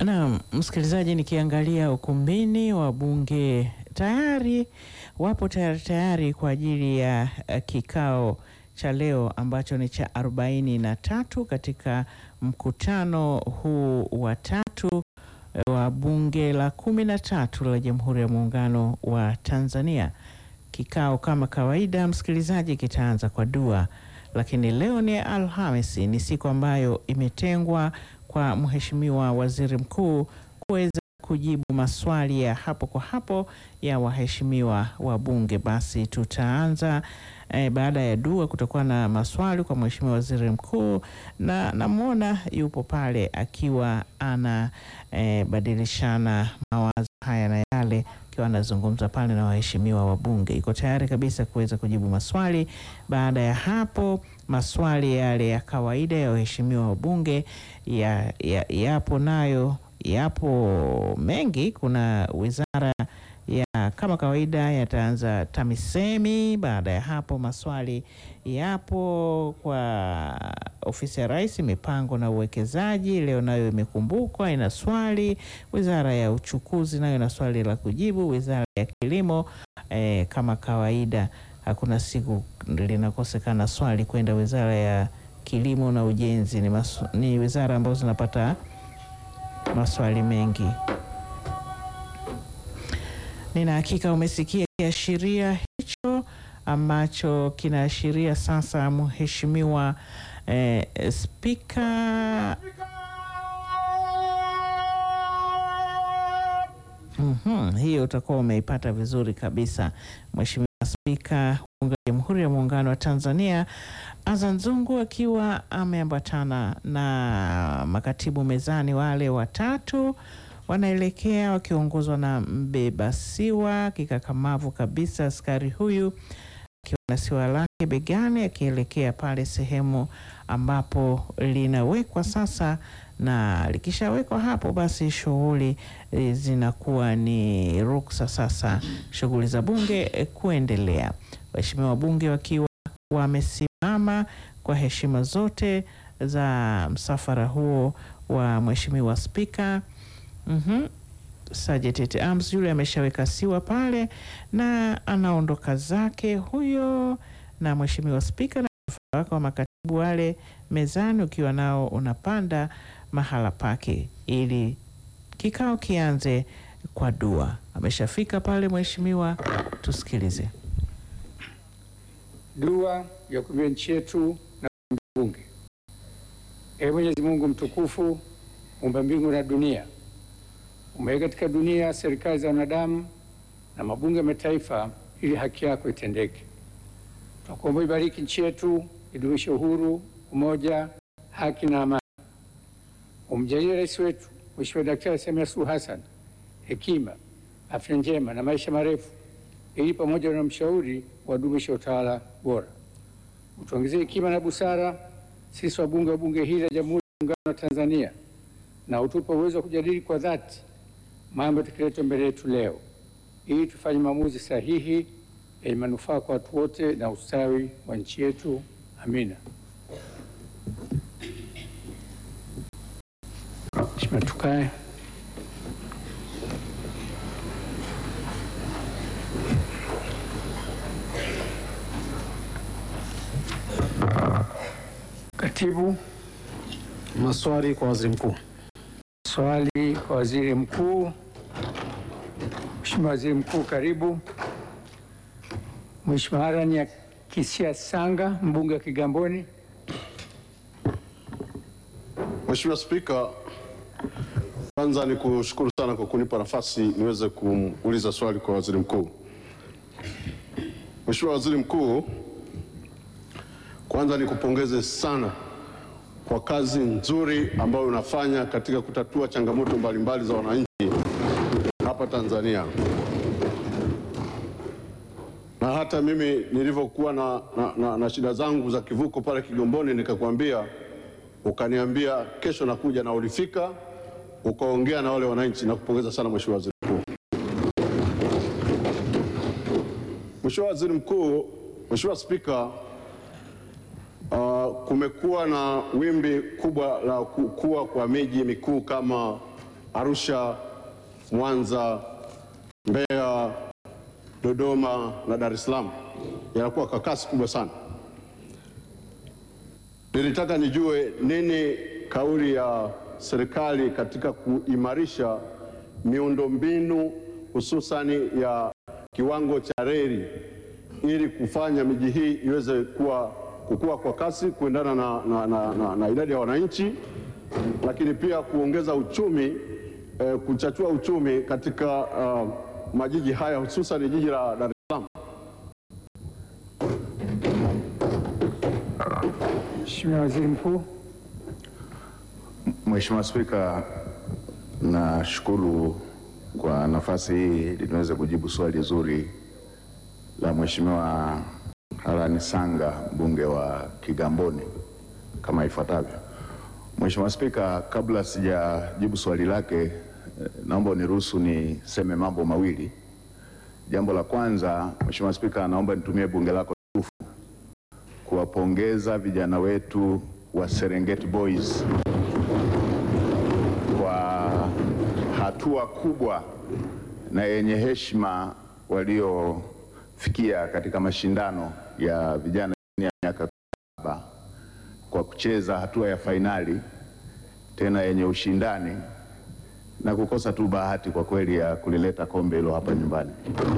Naam, msikilizaji, nikiangalia ukumbini wa bunge tayari wapo tayari tayari kwa ajili ya uh, kikao cha leo ambacho ni cha arobaini na tatu katika mkutano huu wa tatu wa bunge la kumi na tatu la Jamhuri ya Muungano wa Tanzania. Kikao kama kawaida, msikilizaji, kitaanza kwa dua, lakini leo ni Alhamisi, ni siku ambayo imetengwa kwa Mheshimiwa Waziri Mkuu kuweza kujibu maswali ya hapo kwa hapo ya waheshimiwa wa bunge. Basi tutaanza eh, baada ya dua kutakuwa na maswali kwa Mheshimiwa Waziri Mkuu, na namwona yupo pale akiwa ana eh, badilishana mawazo haya na yale akiwa anazungumza pale na waheshimiwa wa bunge. Iko tayari kabisa kuweza kujibu maswali. Baada ya hapo, maswali yale ya kawaida ya waheshimiwa wa bunge ya, ya, yapo nayo yapo mengi. Kuna wizara ya kama kawaida yataanza TAMISEMI. Baada ya hapo maswali yapo kwa ofisi ya Rais, mipango na uwekezaji, leo nayo imekumbukwa, ina swali. Wizara ya uchukuzi nayo ina swali la kujibu. Wizara ya kilimo eh, kama kawaida hakuna siku linakosekana swali kwenda wizara ya kilimo na ujenzi. Ni, masu, ni wizara ambazo zinapata maswali mengi. Nina hakika umesikia kiashiria hicho ambacho kinaashiria sasa mheshimiwa eh, spika mm-hmm, hiyo utakuwa umeipata vizuri kabisa. Mheshimiwa Spika wa Bunge la Jamhuri ya Muungano wa Tanzania Azan Zungu akiwa ameambatana na makatibu mezani wale watatu wanaelekea wakiongozwa na mbeba siwa kikakamavu kabisa, askari huyu akiwa na siwa lake begani akielekea pale sehemu ambapo linawekwa sasa, na likishawekwa hapo basi shughuli e, zinakuwa ni ruksa sasa shughuli za bunge e, kuendelea. Waheshimiwa wabunge wakiwa wamesimama kwa heshima zote za msafara huo wa mheshimiwa spika. Mm-hmm. Sergeant Arms yule ameshaweka siwa pale na anaondoka zake huyo, na mheshimiwa spika na msafara wake wa makatibu wale mezani ukiwa nao unapanda mahala pake ili kikao kianze kwa dua. Ameshafika pale mheshimiwa, tusikilize dua ya kuombea nchi yetu na bunge. Ee Mwenyezi Mungu mtukufu, muumba mbingu na dunia, umeweka katika dunia serikali za wanadamu na mabunge ya mataifa ili haki yako itendeke. Tunakuomba ibariki nchi yetu, idumishe uhuru, umoja, haki na amani. Umjalie rais wetu Mheshimiwa Daktari Samia Suluhu Hassan hekima, afya njema na maisha marefu, ili pamoja na mshauri wadumishe utawala bora. Utuongezee hekima na busara sisi wabunge wa bunge hili la Jamhuri ya Muungano wa Tanzania, na utupe uwezo wa kujadili kwa dhati mambo yatakayoletwa mbele yetu leo, ili tufanye maamuzi sahihi yenye manufaa kwa watu wote na ustawi wa nchi yetu. Amina. Mheshimiwa, tukae. Katibu, Maswali kwa waziri mkuu. swali kwa waziri mkuu. Mheshimiwa Waziri Mkuu, karibu. Mheshimiwa Harani Kisia Sanga, mbunge wa Kigamboni. Mheshimiwa Spika, kwanza ni kushukuru sana kwa kunipa nafasi niweze kumuuliza swali kwa waziri mkuu. Mheshimiwa Waziri Mkuu, kwanza nikupongeze sana kwa kazi nzuri ambayo unafanya katika kutatua changamoto mbalimbali za wananchi hapa Tanzania. Na hata mimi nilivyokuwa na, na, na, na shida zangu za kivuko pale Kigamboni nikakwambia ukaniambia kesho nakuja, na ulifika ukaongea na wale wananchi. Nakupongeza sana Mheshimiwa Waziri Mkuu. Mheshimiwa Waziri Mkuu, Mheshimiwa Spika, uh, kumekuwa na wimbi kubwa la kukua kwa miji mikuu kama Arusha, Mwanza, Mbeya, Dodoma na Dar es Salaam yanakuwa kwa kasi kubwa sana. Nilitaka nijue nini kauli ya serikali katika kuimarisha miundombinu hususani ya kiwango cha reli ili kufanya miji hii iweze kuwa kukua kwa kasi kuendana na, na, na, na, na idadi ya wananchi, lakini pia kuongeza uchumi eh, kuchachua uchumi katika uh, majiji haya hususan jiji la Dar es Salaam. Mheshimiwa Waziri Mkuu. Mheshimiwa Spika, nashukuru kwa nafasi hii ili niweze kujibu swali zuri la Mheshimiwa Harani Sanga mbunge wa Kigamboni kama ifuatavyo. Mheshimiwa Spika, kabla sijajibu swali lake, eh, naomba uniruhusu niseme mambo mawili. Jambo la kwanza, Mheshimiwa Spika, naomba nitumie bunge lako tukufu kuwapongeza vijana wetu wa Serengeti Boys kwa hatua kubwa na yenye heshima waliofikia katika mashindano ya vijana chini ya miaka saba kwa kucheza hatua ya fainali tena yenye ushindani na kukosa tu bahati kwa kweli ya kulileta kombe hilo hapa nyumbani.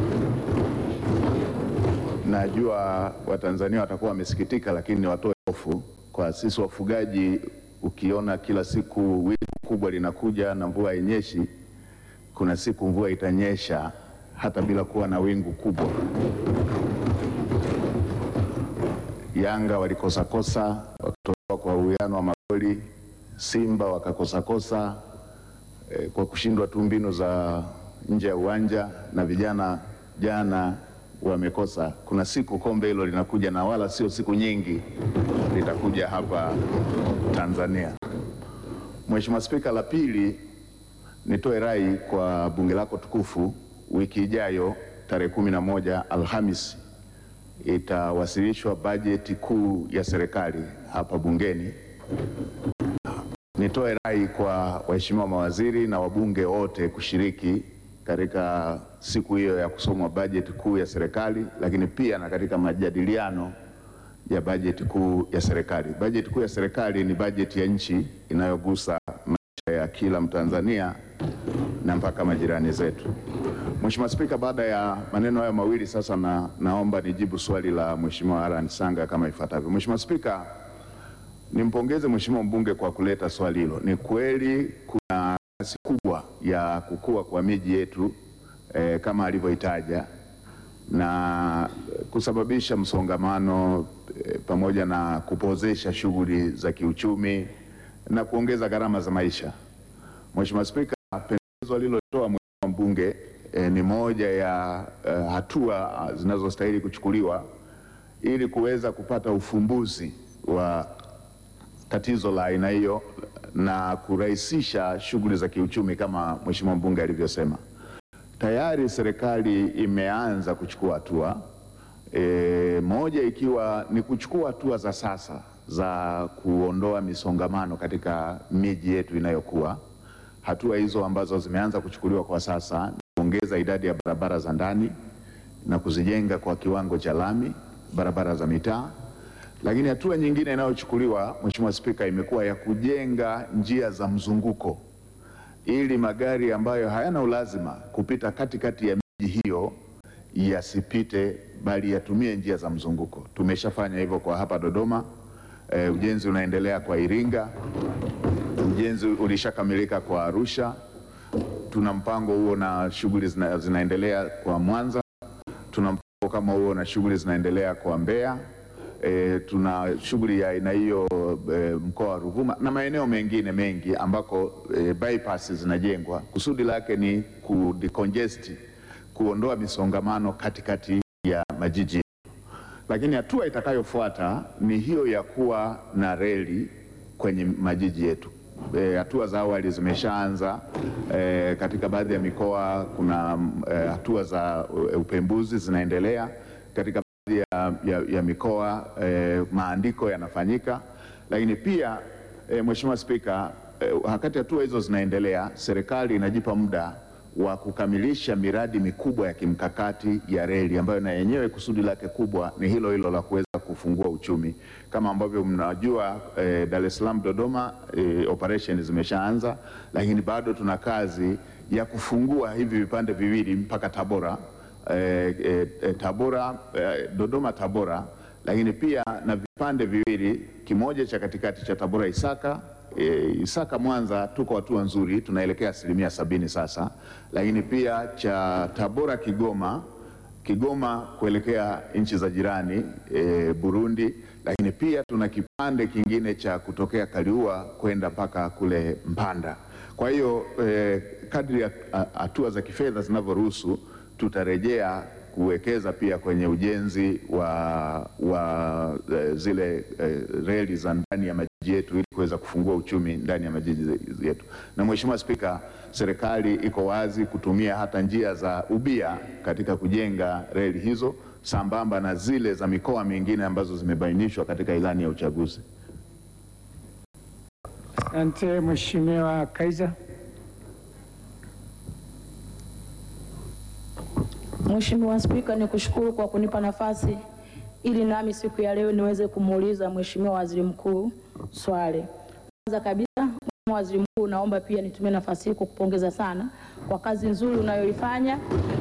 Najua Watanzania watakuwa wamesikitika, lakini niwatoe hofu kwa sisi wafugaji. Ukiona kila siku wingu kubwa linakuja na mvua hainyeshi, kuna siku mvua itanyesha hata bila kuwa na wingu kubwa. Yanga walikosakosa wakatolewa kwa uwiano wa magoli, Simba wakakosakosa eh, kwa kushindwa tu mbinu za nje ya uwanja, na vijana jana wamekosa. Kuna siku kombe hilo linakuja, na wala sio siku nyingi, litakuja hapa Tanzania. Mheshimiwa Spika, la pili, nitoe rai kwa bunge lako tukufu, wiki ijayo tarehe kumi na moja Alhamisi itawasilishwa bajeti kuu ya serikali hapa bungeni. Nitoe rai kwa waheshimiwa mawaziri na wabunge wote kushiriki katika siku hiyo ya kusomwa bajeti kuu ya serikali, lakini pia na katika majadiliano ya bajeti kuu ya serikali. Bajeti kuu ya serikali ni bajeti ya nchi inayogusa maisha ya kila Mtanzania na mpaka majirani zetu. Mheshimiwa Spika, baada ya maneno hayo mawili sasa na, naomba nijibu swali la Mheshimiwa Harani Sanga kama ifuatavyo. Mheshimiwa Spika, nimpongeze Mheshimiwa mbunge kwa kuleta swali hilo. Ni kweli kuna kasi kubwa ya kukua kwa miji yetu eh, kama alivyoitaja na kusababisha msongamano eh, pamoja na kupozesha shughuli za kiuchumi na kuongeza gharama za maisha. Mheshimiwa Spika, pendekezo alilotoa Mheshimiwa mbunge eh, ni moja ya eh, hatua ah, zinazostahili kuchukuliwa ili kuweza kupata ufumbuzi wa tatizo la aina hiyo na kurahisisha shughuli za kiuchumi kama Mheshimiwa mbunge alivyosema. Tayari serikali imeanza kuchukua hatua e, moja ikiwa ni kuchukua hatua za sasa za kuondoa misongamano katika miji yetu inayokuwa. Hatua hizo ambazo zimeanza kuchukuliwa kwa sasa ni kuongeza idadi ya barabara za ndani na kuzijenga kwa kiwango cha lami, barabara za mitaa. Lakini hatua nyingine inayochukuliwa Mheshimiwa Spika, imekuwa ya kujenga njia za mzunguko ili magari ambayo hayana ulazima kupita katikati ya miji hiyo yasipite, bali yatumie njia za mzunguko. Tumeshafanya hivyo kwa hapa Dodoma. E, ujenzi unaendelea kwa Iringa, ujenzi ulishakamilika kwa Arusha. Tuna mpango huo na shughuli zina, zinaendelea kwa Mwanza. Tuna mpango kama huo na shughuli zinaendelea kwa Mbeya. E, tuna shughuli ya aina hiyo e, mkoa wa Ruvuma na maeneo mengine mengi ambako e, bypass zinajengwa. Kusudi lake ni kudecongest, kuondoa misongamano katikati ya majiji. Lakini hatua itakayofuata ni hiyo ya kuwa na reli kwenye majiji yetu. E, hatua za awali zimeshaanza e, katika baadhi ya mikoa. Kuna e, hatua za e, upembuzi zinaendelea katika baadhi ya, ya, ya mikoa e, maandiko yanafanyika, lakini pia e, Mheshimiwa Spika eh, wakati hatua hizo zinaendelea, serikali inajipa muda wa kukamilisha miradi mikubwa ya kimkakati ya reli ambayo na yenyewe kusudi lake kubwa ni hilo hilo la kuweza kufungua uchumi. Kama ambavyo mnajua eh, Dar es Salaam Dodoma eh, operation zimeshaanza, lakini bado tuna kazi ya kufungua hivi vipande viwili mpaka Tabora eh, eh, eh, Tabora eh, Dodoma Tabora, lakini pia na vipande viwili, kimoja cha katikati cha Tabora Isaka E, Isaka Mwanza tuko hatua nzuri, tunaelekea asilimia sabini sasa, lakini pia cha Tabora Kigoma, Kigoma kuelekea nchi za jirani e, Burundi, lakini pia tuna kipande kingine cha kutokea Kaliua kwenda mpaka kule Mpanda. Kwa hiyo e, kadri ya hatua za kifedha zinavyoruhusu tutarejea kuwekeza pia kwenye ujenzi wa, wa e, zile e, reli za ndani ya majiji yetu ili kuweza kufungua uchumi ndani ya majiji yetu. Na Mheshimiwa Spika, serikali iko wazi kutumia hata njia za ubia katika kujenga reli hizo sambamba na zile za mikoa mingine ambazo zimebainishwa katika ilani ya uchaguzi. Asante Mheshimiwa Kaiza. Mheshimiwa Spika, ni kushukuru kwa kunipa nafasi ili nami siku ya leo niweze kumuuliza Mheshimiwa Waziri Mkuu swali. Kwanza kabisa, Mheshimiwa Waziri Mkuu, naomba pia nitumie nafasi hii kukupongeza sana kwa kazi nzuri unayoifanya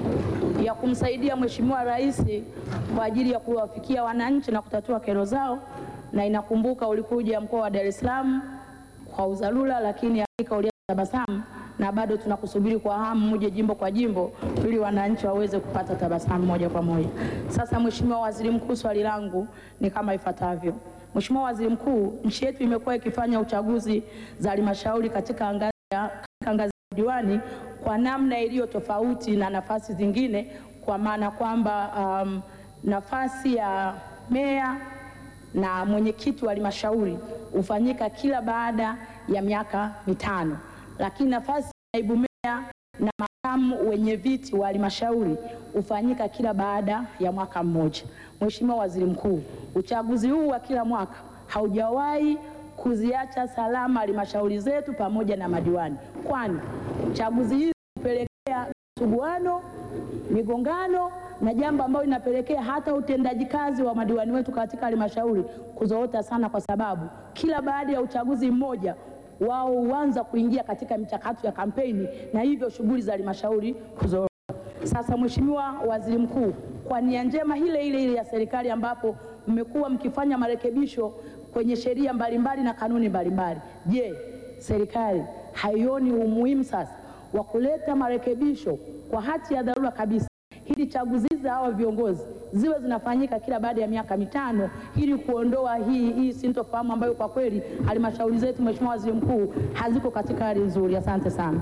ya kumsaidia Mheshimiwa Rais kwa ajili ya kuwafikia wananchi na kutatua kero zao, na inakumbuka ulikuja mkoa wa Dar es Salaam kwa udharura, lakini hakika uliatabasamu na bado tunakusubiri kwa hamu muje jimbo kwa jimbo ili wananchi waweze kupata tabasamu moja kwa moja. Sasa Mheshimiwa Waziri Mkuu, swali langu ni kama ifuatavyo. Mheshimiwa Waziri Mkuu, nchi yetu imekuwa ikifanya uchaguzi za halmashauri katika ngazi ya katika ngazi ya diwani kwa namna iliyo tofauti na nafasi zingine, kwa maana kwamba um, nafasi ya meya na mwenyekiti wa halmashauri hufanyika kila baada ya miaka mitano lakini nafasi ya naibu meya na makamu wenye viti wa halmashauri hufanyika kila baada ya mwaka mmoja. Mheshimiwa Waziri Mkuu, uchaguzi huu wa kila mwaka haujawahi kuziacha salama halmashauri zetu pamoja na madiwani, kwani chaguzi hizi hupelekea suguano, migongano na jambo ambalo linapelekea hata utendaji kazi wa madiwani wetu katika halmashauri kuzorota sana, kwa sababu kila baada ya uchaguzi mmoja wao huanza kuingia katika michakato ya kampeni na hivyo shughuli za halmashauri kuzorota. Sasa Mheshimiwa Waziri Mkuu, kwa nia njema ile ile ile ya serikali ambapo mmekuwa mkifanya marekebisho kwenye sheria mbalimbali na kanuni mbalimbali, je, serikali haioni umuhimu sasa wa kuleta marekebisho kwa hati ya dharura kabisa ili chaguzi za hawa viongozi ziwe zinafanyika kila baada ya miaka mitano ili kuondoa hii, hii sintofahamu ambayo kwa kweli halmashauri zetu, Mheshimiwa Waziri Mkuu, haziko katika hali nzuri. Asante sana.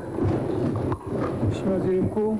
Mheshimiwa Waziri Mkuu.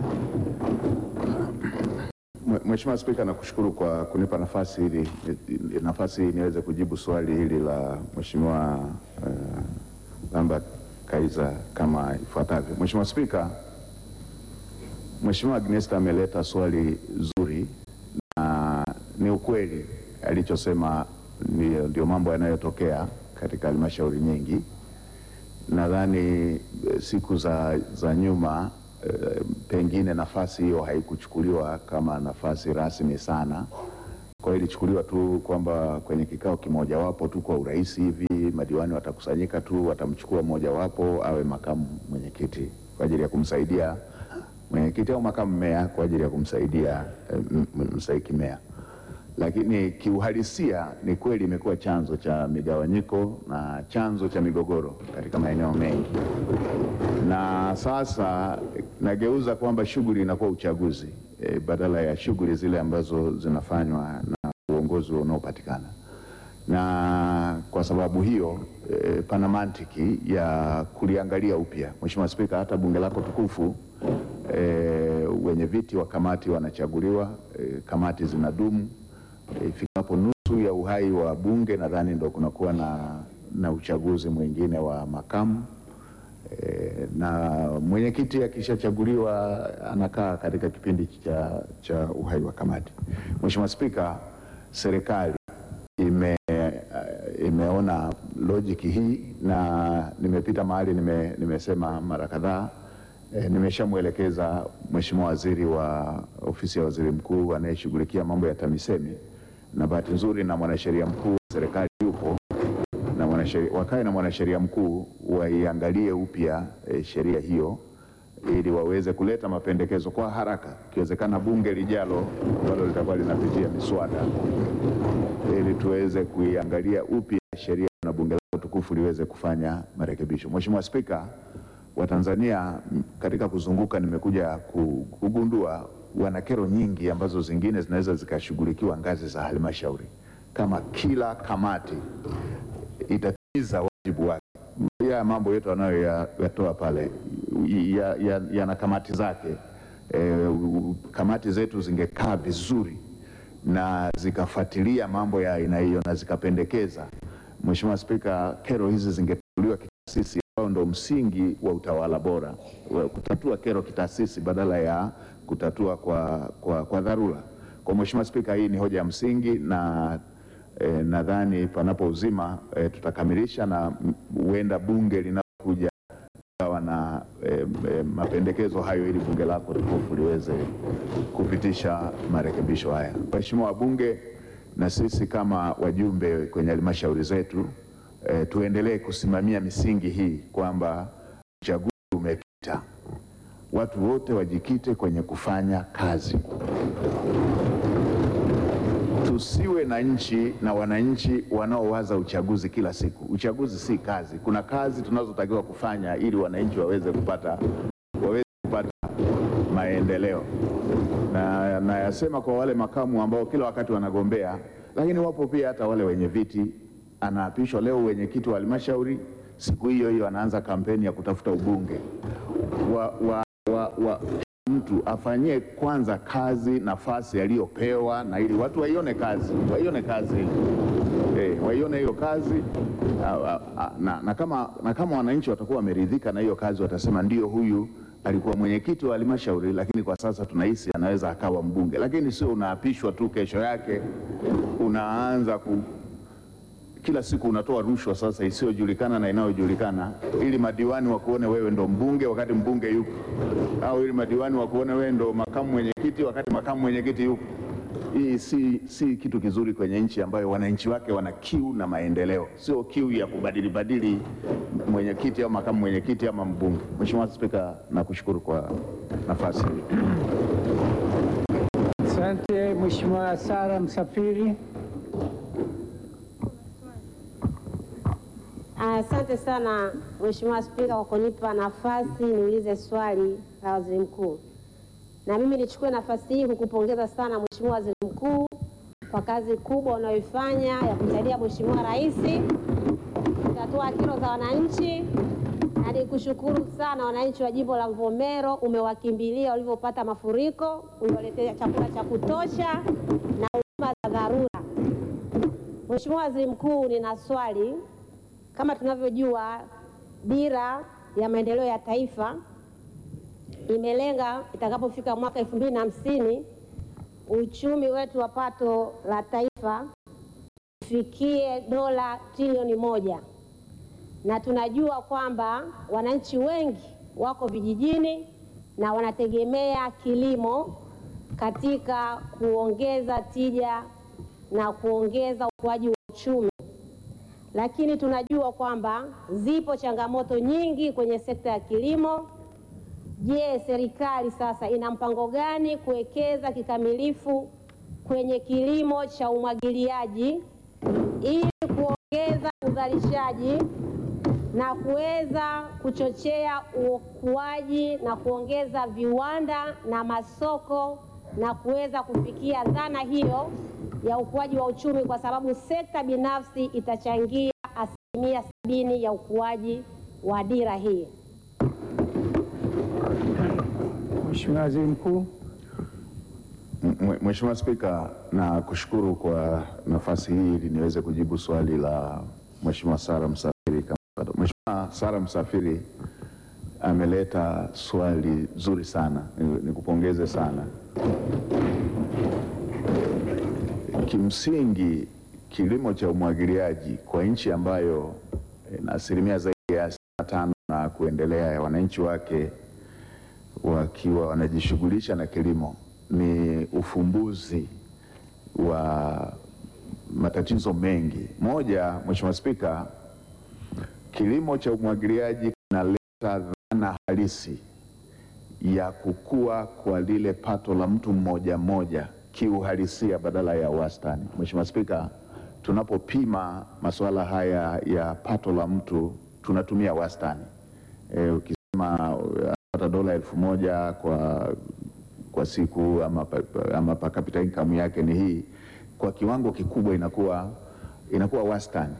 Mheshimiwa Spika, nakushukuru kwa kunipa nafasi hili nafasi hii niweze kujibu swali hili la Mheshimiwa uh, Lambert Kaiza kama ifuatavyo. Mheshimiwa Spika, Mheshimiwa Agnesta ameleta swali zuri na ni ukweli alichosema, ndio, ndio mambo yanayotokea katika halmashauri nyingi. Nadhani siku za, za nyuma e, pengine nafasi hiyo haikuchukuliwa kama nafasi rasmi sana. Kwa hiyo ilichukuliwa tu kwamba kwenye kikao kimojawapo tu kwa urahisi hivi madiwani watakusanyika tu watamchukua mmojawapo awe makamu mwenyekiti kwa ajili ya kumsaidia mwenyekiti au makamu meya kwa ajili ya kumsaidia mstahiki meya, lakini kiuhalisia ni kweli imekuwa chanzo cha migawanyiko na chanzo cha migogoro katika maeneo mengi, na sasa nageuza kwamba shughuli inakuwa uchaguzi e, badala ya shughuli zile ambazo zinafanywa na uongozi unaopatikana na kwa sababu hiyo e, pana mantiki ya kuliangalia upya. Mheshimiwa Spika, hata bunge lako tukufu e, wenye viti wa kamati wanachaguliwa e, kamati zinadumu ifikapo e, nusu ya uhai wa bunge, nadhani ndo kunakuwa na, na uchaguzi mwingine wa makamu e, na mwenyekiti akishachaguliwa anakaa katika kipindi cha, cha uhai wa kamati. Mheshimiwa Spika, serikali ime, imeona logic hii na nimepita mahali nime, nimesema mara kadhaa e, nimeshamwelekeza Mheshimiwa Waziri wa Ofisi ya Waziri Mkuu anayeshughulikia mambo ya TAMISEMI na bahati nzuri na mwanasheria mkuu wa serikali yupo na mwanasheria, wakae na mwanasheria mkuu waiangalie upya e, sheria hiyo ili waweze kuleta mapendekezo kwa haraka, ikiwezekana bunge lijalo ambalo litakuwa linapitia miswada, ili tuweze kuiangalia upya sheria na bunge lako tukufu liweze kufanya marekebisho. Mheshimiwa Spika, Watanzania m, katika kuzunguka nimekuja ku- kugundua wana kero nyingi ambazo zingine zinaweza zikashughulikiwa ngazi za halmashauri, kama kila kamati itatimiza wajibu wake. Ya mambo yote wanayoyatoa pale yana ya, ya, yana kamati zake. E, kamati zetu zingekaa vizuri na zikafuatilia mambo ya aina hiyo na zikapendekeza. Mheshimiwa Spika, kero hizi zingetatuliwa kitaasisi, ambao ndo msingi wa utawala bora, wa kutatua kero kitaasisi badala ya kutatua kwa, kwa, kwa dharura. Kwa Mheshimiwa Spika, hii ni hoja ya msingi na E, nadhani panapo uzima e, tutakamilisha na m- huenda bunge linapokuja kawa na e, e, mapendekezo hayo ili bunge lako tukufu liweze kupitisha marekebisho haya. Waheshimiwa wabunge, na sisi kama wajumbe kwenye halmashauri zetu e, tuendelee kusimamia misingi hii kwamba uchaguzi umepita, watu wote wajikite kwenye kufanya kazi tusiwe na nchi na wananchi wanaowaza uchaguzi kila siku. Uchaguzi si kazi. Kuna kazi tunazotakiwa kufanya ili wananchi waweze kupata, waweze kupata maendeleo, na nayasema kwa wale makamu ambao kila wakati wanagombea, lakini wapo pia hata wale wenye viti. Anaapishwa leo wenyekiti wa halmashauri, siku hiyo hiyo anaanza kampeni ya kutafuta ubunge wa, wa, wa, wa, mtu afanyie kwanza kazi nafasi aliyopewa, na ili watu waione kazi, waione kazi eh, waione hiyo kazi a, a, a, na, na, kama, na kama wananchi watakuwa wameridhika na hiyo kazi, watasema ndio, huyu alikuwa mwenyekiti wa halmashauri, lakini kwa sasa tunahisi anaweza akawa mbunge. Lakini sio unaapishwa tu, kesho yake unaanza ku, kila siku unatoa rushwa sasa isiyojulikana na inayojulikana, ili madiwani wakuone wewe ndo mbunge wakati mbunge yupo, au ili madiwani wakuone wewe ndo makamu mwenyekiti wakati makamu mwenyekiti yupo. Hii si, si kitu kizuri kwenye nchi ambayo wananchi wake wana kiu na maendeleo, sio kiu ya kubadili badili mwenyekiti au makamu mwenyekiti ama mbunge. Mheshimiwa Spika, nakushukuru kwa nafasi hii. Asante Mheshimiwa Sara Msafiri. Asante sana Mheshimiwa Spika kwa kunipa nafasi niulize swali la Waziri Mkuu. Na mimi nichukue nafasi hii kukupongeza sana Mheshimiwa Waziri Mkuu kwa kazi kubwa unayoifanya ya kumsaidia Mheshimiwa Rais kutatua kero za wananchi, na nikushukuru sana wananchi wa jimbo la Mvomero, umewakimbilia walivyopata mafuriko, uliwaletea chakula cha kutosha na huduma za dharura. Mheshimiwa Waziri Mkuu, nina swali kama tunavyojua dira ya maendeleo ya taifa imelenga itakapofika mwaka elfu mbili na hamsini uchumi wetu wa pato la taifa ufikie dola trilioni moja, na tunajua kwamba wananchi wengi wako vijijini na wanategemea kilimo katika kuongeza tija na kuongeza ukuaji wa uchumi lakini tunajua kwamba zipo changamoto nyingi kwenye sekta ya kilimo. Je, serikali sasa ina mpango gani kuwekeza kikamilifu kwenye kilimo cha umwagiliaji ili kuongeza uzalishaji na kuweza kuchochea ukuaji na kuongeza viwanda na masoko na kuweza kufikia dhana hiyo ya ukuaji wa uchumi, kwa sababu sekta binafsi itachangia asilimia sabini ya ukuaji wa dira hii. Mheshimiwa Waziri Mkuu. Mwe- Mheshimiwa Spika, na kushukuru kwa nafasi hii ili niweze kujibu swali la Mheshimiwa Sara Msafiri. kama- Mheshimiwa Sara Msafiri ameleta swali zuri sana, Ni- nikupongeze sana. Kimsingi kilimo cha umwagiliaji kwa nchi ambayo ina asilimia zaidi ya asilimia tano na kuendelea ya wananchi wake wakiwa wanajishughulisha na kilimo ni ufumbuzi wa matatizo mengi. Moja, Mheshimiwa Spika, kilimo cha umwagiliaji kinaleta dhana halisi ya kukua kwa lile pato la mtu mmoja mmoja kiuhalisia badala ya wastani. Mheshimiwa Spika, tunapopima masuala haya ya pato la mtu tunatumia wastani. E, ukisema uh, anapata dola elfu moja kwa, kwa siku ama, pa- ama per capita income yake ni hii, kwa kiwango kikubwa inakuwa, inakuwa wastani,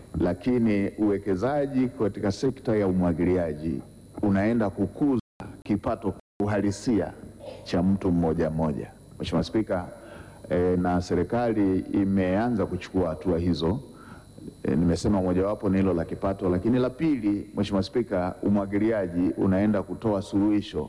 lakini uwekezaji katika sekta ya umwagiliaji unaenda kukuza kipato uhalisia cha mtu mmoja mmoja. Mheshimiwa Spika, e, na serikali imeanza kuchukua hatua hizo. E, nimesema mojawapo ni hilo la kipato, lakini la pili, Mheshimiwa Spika, umwagiliaji unaenda kutoa suluhisho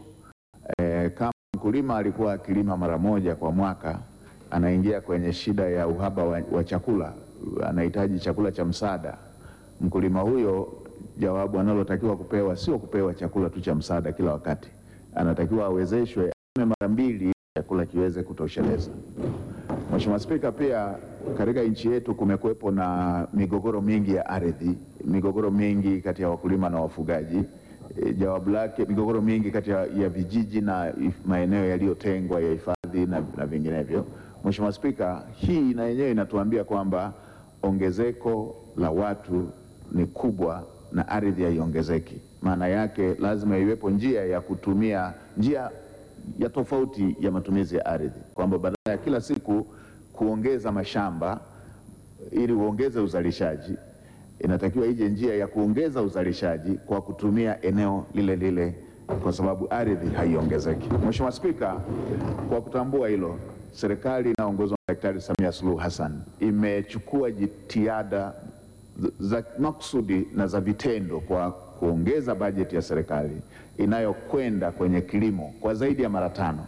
e, kama mkulima alikuwa akilima mara moja kwa mwaka, anaingia kwenye shida ya uhaba wa, wa chakula, anahitaji chakula cha msaada. Mkulima huyo jawabu analotakiwa kupewa sio kupewa chakula tu cha msaada kila wakati, anatakiwa awezeshwe ame mara mbili ili chakula kiweze kutosheleza. Mheshimiwa Spika, pia katika nchi yetu kumekuwepo na migogoro mingi ya ardhi, migogoro mingi kati ya wakulima na wafugaji. E, jawabu lake migogoro mingi kati ya, ya vijiji na if- maeneo yaliyotengwa ya hifadhi na, na vinginevyo. Mheshimiwa Spika, hii na yenyewe inatuambia kwamba ongezeko la watu ni kubwa na ardhi haiongezeki. Maana yake lazima iwepo njia ya kutumia njia ya tofauti ya matumizi ya ardhi, kwamba badala ya kila siku kuongeza mashamba ili uongeze uzalishaji, inatakiwa ije njia ya kuongeza uzalishaji kwa kutumia eneo lile lile, kwa sababu ardhi haiongezeki. Mheshimiwa Spika, kwa kutambua hilo, serikali inayoongozwa na Daktari Samia Suluhu Hassan imechukua jitihada za makusudi na za vitendo kwa kuongeza bajeti ya serikali inayokwenda kwenye kilimo kwa zaidi ya mara tano,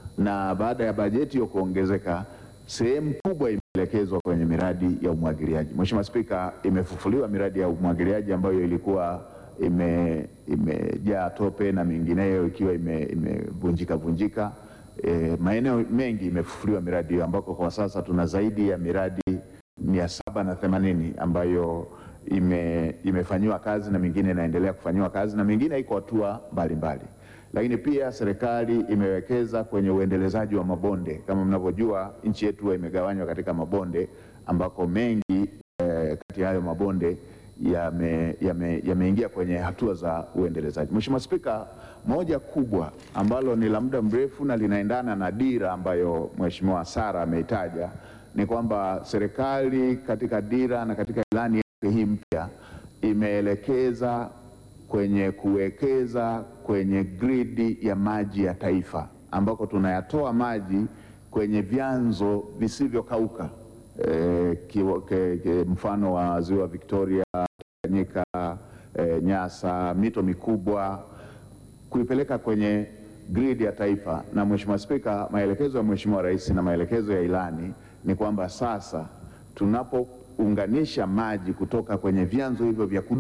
na baada ya bajeti hiyo kuongezeka, sehemu kubwa imeelekezwa kwenye miradi ya umwagiliaji. Mheshimiwa Spika, imefufuliwa miradi ya umwagiliaji ambayo ilikuwa ime- imejaa tope na mingineyo ikiwa ime- imevunjika vunjika. E, maeneo mengi imefufuliwa miradi hiyo ambako kwa sasa tuna zaidi ya miradi mia saba na themanini ambayo ime, imefanyiwa kazi na mingine inaendelea kufanyiwa kazi na mingine iko hatua mbalimbali. Lakini pia serikali imewekeza kwenye uendelezaji wa mabonde. Kama mnavyojua, nchi yetu huwa imegawanywa katika mabonde ambako mengi eh, kati ya hayo mabonde yameingia yame, yameingia kwenye hatua za uendelezaji. Mheshimiwa Spika, moja kubwa ambalo ni la muda mrefu na linaendana na dira ambayo Mheshimiwa Sara ameitaja ni kwamba serikali katika dira na katika ilani yake hii mpya imeelekeza kwenye kuwekeza kwenye gridi ya maji ya taifa ambako tunayatoa maji kwenye vyanzo visivyokauka e, kiwa- ke- ke- mfano wa ziwa Victoria, Tanganyika, e, Nyasa, mito mikubwa kuipeleka kwenye gridi ya taifa. Na Mheshimiwa Spika, maelekezo ya Mheshimiwa Rais na maelekezo ya ilani ni kwamba sasa tunapounganisha maji kutoka kwenye vyanzo hivyo vya kudumu,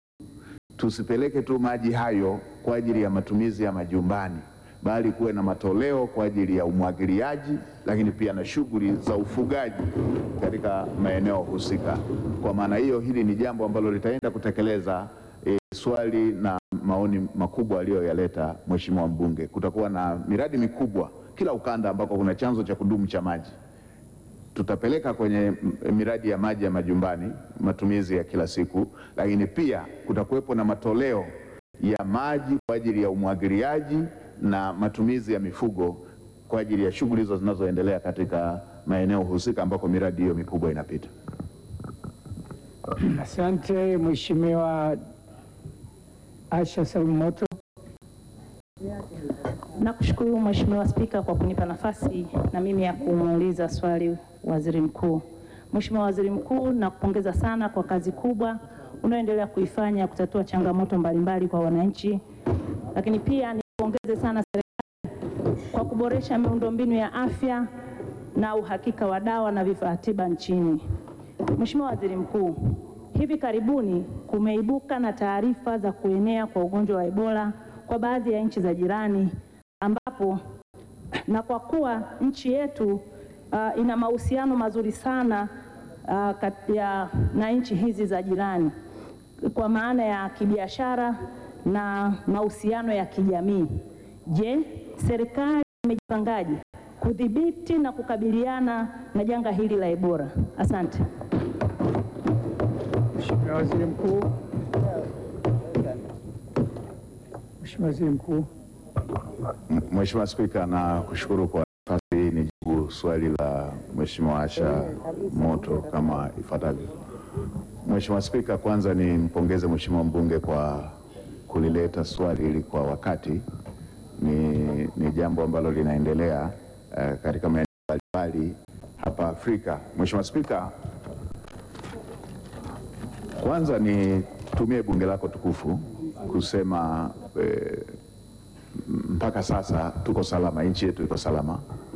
tusipeleke tu maji hayo kwa ajili ya matumizi ya majumbani, bali kuwe na matoleo kwa ajili ya umwagiliaji, lakini pia na shughuli za ufugaji katika maeneo husika. Kwa maana hiyo, hili ni jambo ambalo litaenda kutekeleza e, swali na maoni makubwa aliyoyaleta Mheshimiwa mbunge. Kutakuwa na miradi mikubwa kila ukanda ambako kuna chanzo cha kudumu cha maji tutapeleka kwenye m- miradi ya maji ya majumbani, matumizi ya kila siku, lakini pia kutakuwepo na matoleo ya maji kwa ajili ya umwagiliaji na matumizi ya mifugo kwa ajili ya shughuli hizo zinazoendelea katika maeneo husika ambako miradi hiyo mikubwa inapita. Asante Mheshimiwa Asha Salum Moto. Nakushukuru Mheshimiwa Spika kwa kunipa nafasi na mimi ya kumuuliza swali Waziri Mkuu. Mheshimiwa Waziri Mkuu, nakupongeza sana kwa kazi kubwa unayoendelea kuifanya kutatua changamoto mbalimbali kwa wananchi, lakini pia nipongeze sana serikali kwa kuboresha miundombinu ya afya na uhakika wa dawa na vifaa tiba nchini. Mheshimiwa Waziri Mkuu, hivi karibuni kumeibuka na taarifa za kuenea kwa ugonjwa wa Ebola kwa baadhi ya nchi za jirani ambapo na kwa kuwa nchi yetu uh, ina mahusiano mazuri sana uh, kati ya na nchi hizi za jirani kwa maana ya kibiashara na mahusiano ya kijamii. Je, serikali imejipangaje kudhibiti na kukabiliana na janga hili la Ebola? Asante. Mheshimiwa Waziri Mkuu. Mheshimiwa Waziri Mkuu. M- Mheshimiwa Spika, na kushukuru kwa nafasi hii nijibu swali la Mheshimiwa Asha Moto kama ifuatavyo. Mheshimiwa Spika, kwanza nimpongeze Mheshimiwa mbunge kwa kulileta swali hili kwa wakati. Ni, ni jambo ambalo linaendelea uh, katika maeneo mbalimbali hapa Afrika. Mheshimiwa Spika, kwanza nitumie bunge lako tukufu kusema eh, mpaka sasa tuko salama, nchi yetu iko salama.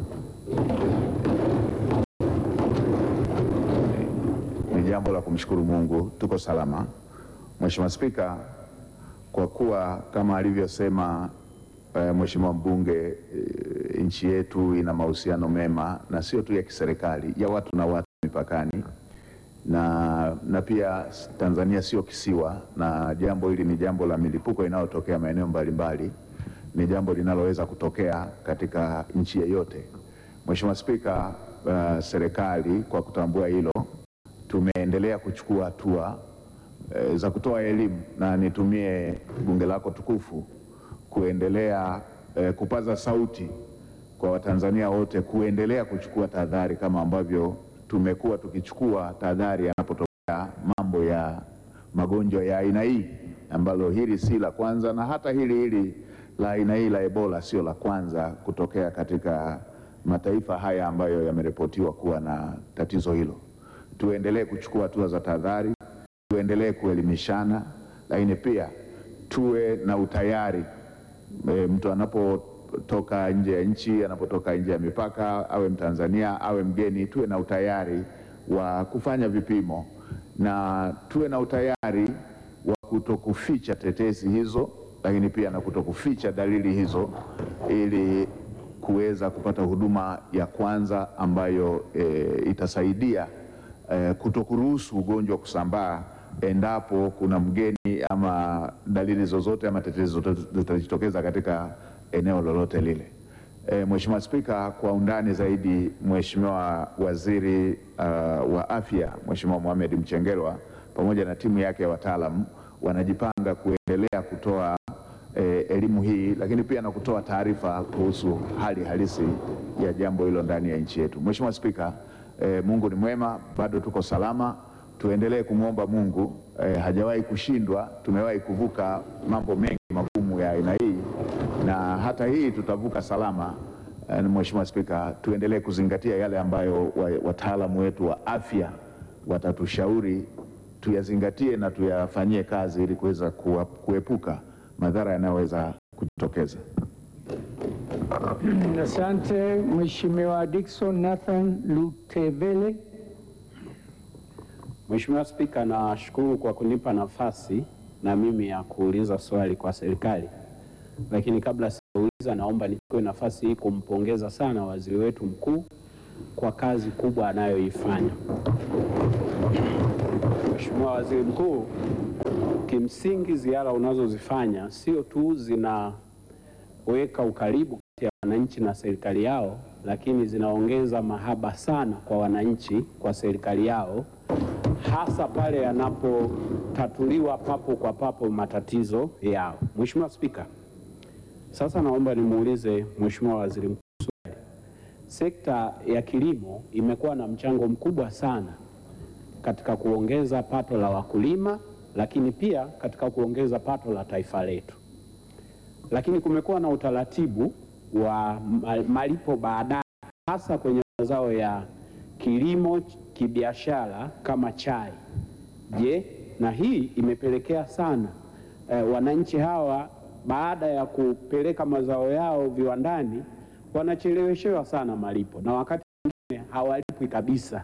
Ni jambo la kumshukuru Mungu, tuko salama. Mheshimiwa Spika, kwa kuwa kama alivyosema eh, Mheshimiwa mbunge eh, nchi yetu ina mahusiano mema na sio tu ya kiserikali, ya watu na watu mipakani na, na pia Tanzania sio kisiwa, na jambo hili ni jambo la milipuko inayotokea maeneo mbalimbali, ni jambo linaloweza kutokea katika nchi yeyote. Mheshimiwa Spika, uh, serikali kwa kutambua hilo tumeendelea kuchukua hatua eh, za kutoa elimu na nitumie bunge lako tukufu kuendelea eh, kupaza sauti kwa Watanzania wote kuendelea kuchukua tahadhari kama ambavyo tumekuwa tukichukua tahadhari yanapotokea mambo ya magonjwa ya aina hii, ambalo hili si la kwanza, na hata hili hili la aina hii la Ebola sio la kwanza kutokea katika mataifa haya ambayo yameripotiwa kuwa na tatizo hilo. Tuendelee kuchukua hatua za tahadhari, tuendelee kuelimishana, lakini pia tuwe na utayari e, mtu anapotoka nje ya nchi, anapotoka nje ya mipaka, awe Mtanzania awe mgeni, tuwe na utayari wa kufanya vipimo na tuwe na utayari wa kutokuficha tetesi hizo, lakini pia na kutokuficha dalili hizo ili kuweza kupata huduma ya kwanza ambayo e, itasaidia e, kutokuruhusu ugonjwa kusambaa endapo kuna mgeni ama dalili zozote ama tetezi zozote zitajitokeza katika eneo lolote lile. E, Mheshimiwa Spika, kwa undani zaidi, Mheshimiwa Waziri uh, wa Afya Mheshimiwa Mohamed Mchengerwa pamoja na timu yake ya wataalamu wanajipanga kuendelea kutoa eh, elimu hii, lakini pia na kutoa taarifa kuhusu hali halisi ya jambo hilo ndani ya nchi yetu. Mheshimiwa Spika, eh, Mungu ni mwema, bado tuko salama. Tuendelee kumwomba Mungu eh, hajawahi kushindwa. Tumewahi kuvuka mambo mengi magumu ya aina hii na hata hii tutavuka salama. Eh, Mheshimiwa Spika, tuendelee kuzingatia yale ambayo wa- wataalamu wetu wa afya watatushauri tuyazingatie na tuyafanyie kazi ili kuweza kuwa- kuepuka madhara yanayoweza kujitokeza. Asante Mheshimiwa Dickson Nathan Lutevele. Mheshimiwa Spika, nashukuru kwa kunipa nafasi na mimi ya kuuliza swali kwa serikali, lakini kabla sijauliza, naomba nichukue nafasi hii kumpongeza sana waziri wetu mkuu kwa kazi kubwa anayoifanya. Mheshimiwa Waziri Mkuu, kimsingi ziara unazozifanya sio tu zinaweka ukaribu kati ya wananchi na serikali yao, lakini zinaongeza mahaba sana kwa wananchi kwa serikali yao, hasa pale yanapotatuliwa papo kwa papo matatizo yao. Mheshimiwa Spika, sasa naomba nimuulize Mheshimiwa Waziri Mkuu swali. Sekta ya kilimo imekuwa na mchango mkubwa sana katika kuongeza pato la wakulima, lakini pia katika kuongeza pato la taifa letu. Lakini kumekuwa na utaratibu wa ma- malipo baadaye, hasa kwenye mazao ya kilimo kibiashara kama chai. Je, na hii imepelekea sana eh, wananchi hawa baada ya kupeleka mazao yao viwandani wanacheleweshewa sana malipo na wakati mwingine hawalipwi kabisa.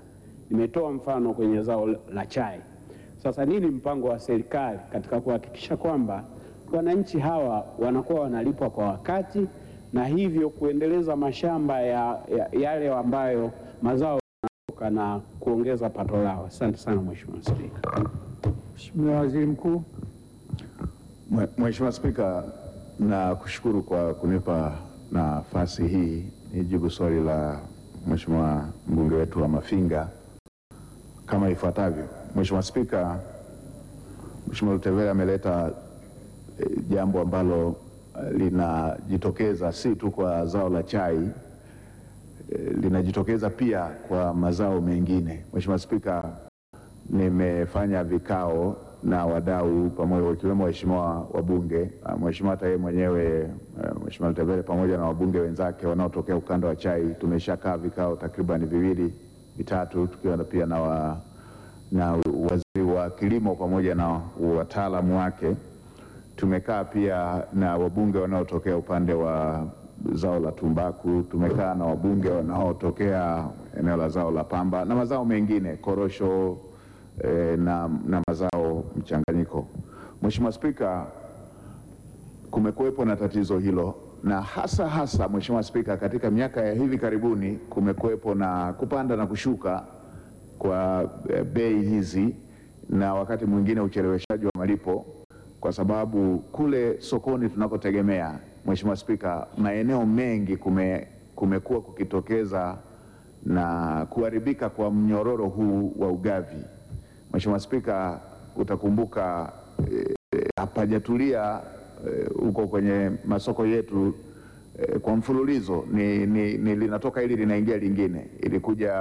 Nimetoa mfano kwenye zao la chai. Sasa nini mpango wa serikali katika kuhakikisha kwamba wananchi hawa wanakuwa wanalipwa kwa wakati na hivyo kuendeleza mashamba ya, ya, yale ambayo mazao yanatoka na kuongeza pato lao? Asante sana Mheshimiwa Spika. Mheshimiwa Waziri Mkuu. Mwe- Mheshimiwa Spika, na kushukuru kwa kunipa nafasi hii nijibu swali la Mheshimiwa mbunge wetu wa Mafinga kama ifuatavyo. Mheshimiwa Spika, Mheshimiwa Lutevele ameleta eh, jambo ambalo eh, linajitokeza si tu kwa zao la chai eh, linajitokeza pia kwa mazao mengine. Mheshimiwa Spika, nimefanya vikao na wadau pamoja wakiwemo waheshimiwa wabunge, ah, mheshimiwa hata yeye mwenyewe eh, Mheshimiwa Lutevele pamoja na wabunge wenzake wanaotokea ukanda wa chai. Tumeshakaa vikao takriban viwili vitatu, tukiwa na pia na, wa, na waziri wa kilimo pamoja na wataalamu wake. Tumekaa pia na wabunge wanaotokea upande wa zao la tumbaku. Tumekaa na wabunge wanaotokea eneo la zao la pamba na mazao mengine korosho eh, na, na mazao mchanganyiko. Mheshimiwa Spika, kumekuwepo na tatizo hilo na hasa hasa, Mheshimiwa Spika, katika miaka ya hivi karibuni kumekuwepo na kupanda na kushuka kwa eh, bei hizi na wakati mwingine ucheleweshaji wa malipo, kwa sababu kule sokoni tunakotegemea, Mheshimiwa Spika, maeneo mengi kume, kumekuwa kukitokeza na kuharibika kwa mnyororo huu wa ugavi. Mheshimiwa Spika, utakumbuka eh, hapajatulia eh, huko kwenye masoko yetu eh, kwa mfululizo ni, ni, ni linatoka hili linaingia lingine. Ilikuja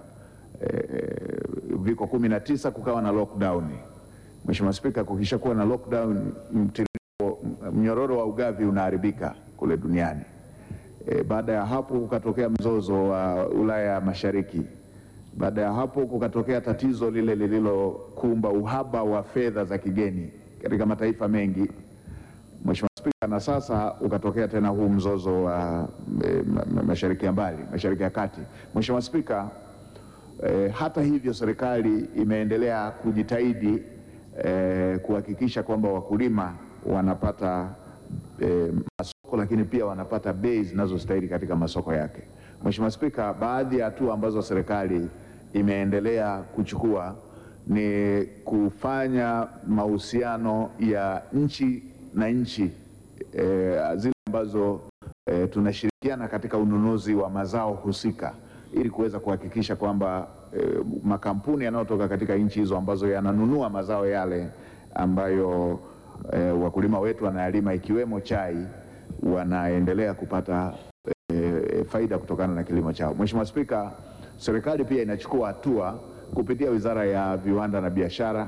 eh, viko kumi na tisa kukawa na lockdown. Mheshimiwa Spika, kukisha kuwa na lockdown, mtiririko, mnyororo wa ugavi unaharibika kule duniani. E, baada ya hapo kukatokea mzozo wa Ulaya ya Mashariki. Baada ya hapo kukatokea tatizo lile lililokumba uhaba wa fedha za kigeni katika mataifa mengi. Mheshimiwa Spika, na sasa ukatokea tena huu mzozo wa e, ma- ma- Mashariki ya mbali, Mashariki ya Kati. Mheshimiwa Spika, E, hata hivyo serikali imeendelea kujitahidi e, kuhakikisha kwamba wakulima wanapata e, masoko lakini pia wanapata bei zinazostahili katika masoko yake. Mheshimiwa Spika, baadhi ya hatua ambazo serikali imeendelea kuchukua ni kufanya mahusiano ya nchi na nchi e, zile ambazo e, tunashirikiana katika ununuzi wa mazao husika ili kuweza kuhakikisha kwamba e, makampuni yanayotoka katika nchi hizo ambazo yananunua mazao yale ambayo e, wakulima wetu wanayalima ikiwemo chai wanaendelea kupata e, faida kutokana na kilimo chao. Mheshimiwa Spika, serikali pia inachukua hatua kupitia Wizara ya Viwanda na Biashara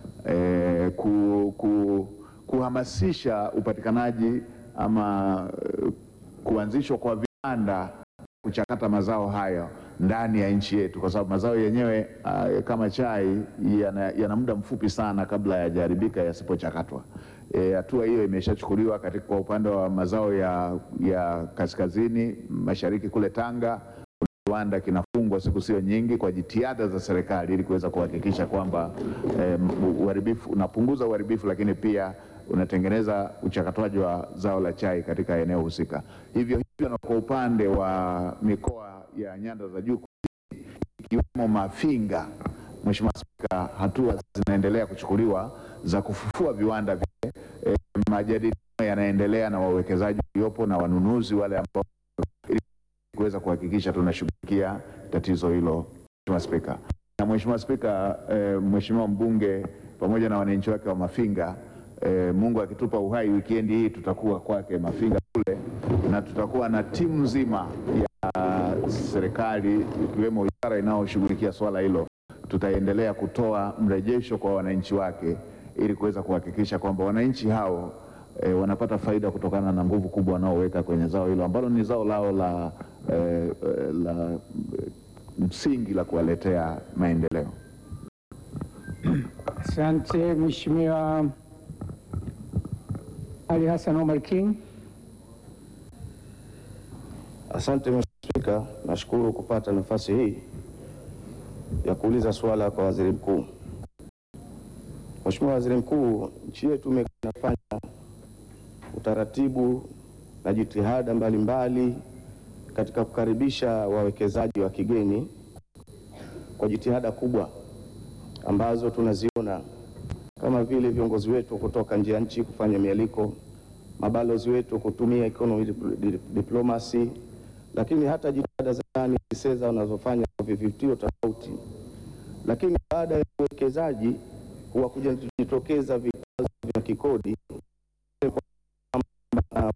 e, ku, ku, kuhamasisha upatikanaji ama e, kuanzishwa kwa viwanda kuchakata mazao hayo ndani ya nchi yetu, kwa sababu mazao yenyewe uh, kama chai yana, yana muda mfupi sana kabla yajaharibika yasipochakatwa. Eh, Hatua hiyo imeshachukuliwa katika kwa upande wa mazao ya, ya kaskazini mashariki kule Tanga kiwanda kinafungwa siku sio nyingi kwa jitihada za serikali ili kuweza kuhakikisha kwamba eh, uharibifu unapunguza uharibifu, lakini pia unatengeneza uchakatwaji wa zao la chai katika eneo husika. Hivyo hivyo na kwa upande wa mikoa ya nyanda za juu kusini, ikiwemo Mafinga, Mheshimiwa Spika, hatua zinaendelea kuchukuliwa za kufufua viwanda vile. Eh, majadiliano yanaendelea na wawekezaji waliopo na wanunuzi wale ambao kuweza kuhakikisha tunashughulikia tatizo hilo, Mheshimiwa Spika. Na Mheshimiwa Spika, eh, Mheshimiwa mbunge pamoja na wananchi wake wa Mafinga eh, Mungu akitupa uhai, wikendi hii tutakuwa kwake Mafinga kule na tutakuwa na timu nzima ya serikali ikiwemo wizara inayoshughulikia swala hilo. Tutaendelea kutoa mrejesho kwa wananchi wake ili kuweza kuhakikisha kwamba wananchi hao e, wanapata faida kutokana na nguvu kubwa wanaoweka kwenye zao hilo ambalo ni zao lao la, e, e, la e, msingi la kuwaletea maendeleo. Asante Mheshimiwa Ali Hassan Omar King. Asante Mheshimiwa Spika, nashukuru kupata nafasi hii. ya kuuliza swala kwa waziri mkuu. Mheshimiwa Waziri Mkuu, nchi yetu imefanya utaratibu na jitihada mbalimbali katika kukaribisha wawekezaji wa kigeni kwa jitihada kubwa ambazo tunaziona kama vile viongozi wetu kutoka nje ya nchi kufanya mialiko, mabalozi wetu kutumia economy dip- diplomacy, lakini hata jitihada za ndani kisera wanazofanya kwa vivutio tofauti. Lakini baada ya uwekezaji huwa kuja kujitokeza vikwazo vya kikodi kwamba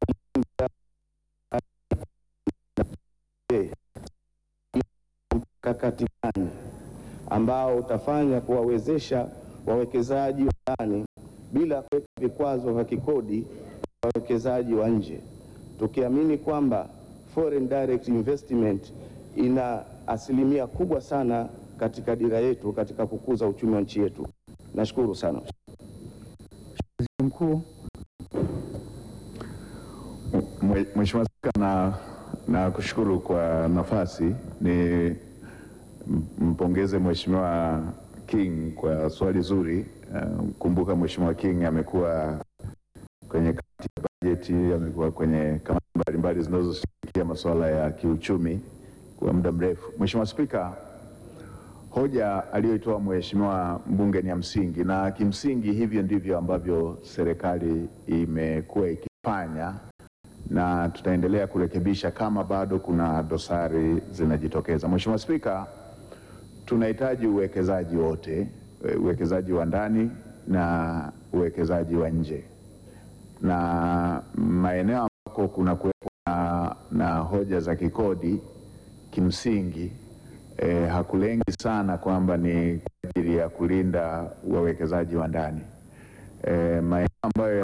mkakati gani ambao utafanya kuwawezesha wawekezaji wa ndani bila kuweka vikwazo vya kikodi kwa wawekezaji wa nje, tukiamini kwamba foreign direct investment ina asilimia kubwa sana katika dira yetu katika kukuza uchumi wa nchi yetu. Nashukuru sana. Mkuu, Mwe- Mheshimiwa Spika, na, na kushukuru kwa nafasi ni m- mpongeze Mheshimiwa King kwa swali zuri. Uh, Kumbuka Mheshimiwa King amekuwa kwenye kamati ya bajeti, amekuwa kwenye kamati mbalimbali zinazoshughulikia masuala ya kiuchumi kwa muda mrefu. Mheshimiwa Spika, hoja aliyoitoa Mheshimiwa mbunge ni ya msingi, na kimsingi hivyo ndivyo ambavyo serikali imekuwa ikifanya na tutaendelea kurekebisha kama bado kuna dosari zinajitokeza. Mheshimiwa Spika, tunahitaji uwekezaji wote, e, uwekezaji wa ndani na uwekezaji wa nje, na maeneo ambako kuna kuwepo na, na hoja za kikodi kimsingi eh, hakulengi sana kwamba ni kwa ajili ya kulinda wawekezaji wa ndani eh, maeneo ambayo